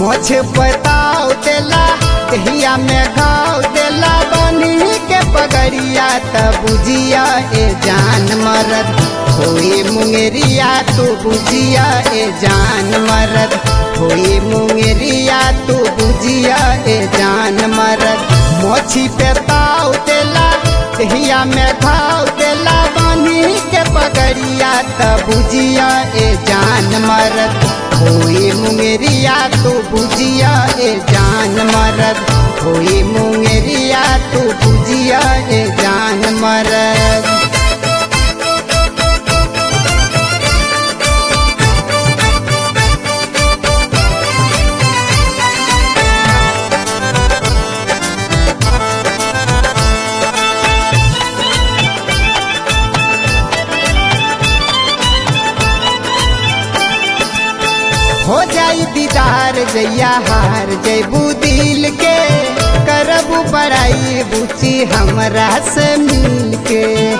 मोछ बताओ देला दहिया में घाव देला बनी के पगड़िया त बुझिया ए जान मरद होई मुंगेरिया तू बुझिया ए जान मरद होई मुंगेरिया तू बुझिया ए जान मरद मोछी पे ताव देला दहिया में घाव देला बनी के पगड़िया त बुझिया ए जान मरद होई मुंगेरिया तू बुझिया ए जान मरद होई मुंगेरिया तू बुझिया ए जान मरद हो जाई दीदार जैया हार जैबू दिल के करबू बड़ाई बुची हमरा से मिल के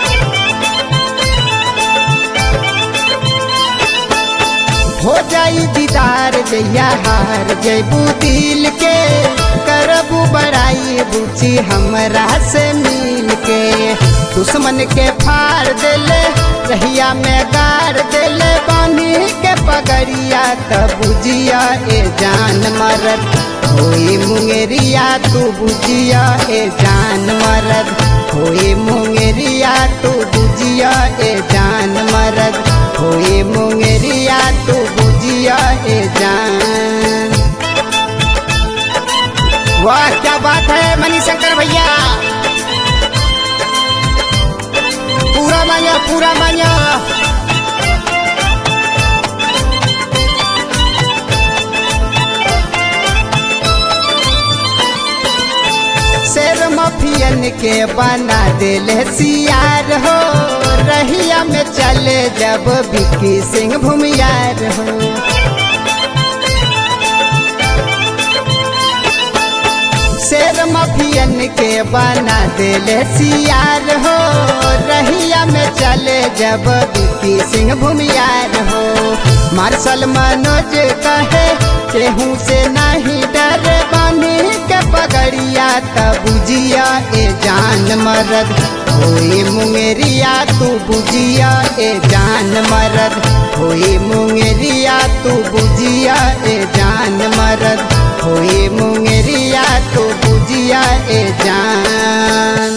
हो जाई दीदार जैया हार जैबू दिल के करबू बड़ाई बुची हमरा से मिल के दुश्मन के फाड़ देले रहिया में गाड़ देले बानी के पगड़िया त बुझिया ए जान मरद होई मुंगेरिया तू बुझिया ए जान मरद होई मुंगेरिया तू बुझिया ए जान मरद होई मुंगेरिया तू बुझिया ए जान वाह क्या बात है मणिशंकर भैया पूरा मांगा पूरा मांगा शेर मफियन के बना दिले सियार हो रहिया में चले जब बिक्की सिंह भूमियार हो शेर मफियन के बना दिले सियार हो रहिया में चले जब बिक्की सिंह भूमियार हो मार्शल मनोज कहे केहू से नहीं डर बानी के पगड़िया त बुझिया ए जान मरद होई मुंगेरिया तू बुझिया ए जान मरद होई मुंगेरिया तू बुझिया ए जान मरद होई मुंगेरिया तू बुझिया ए जान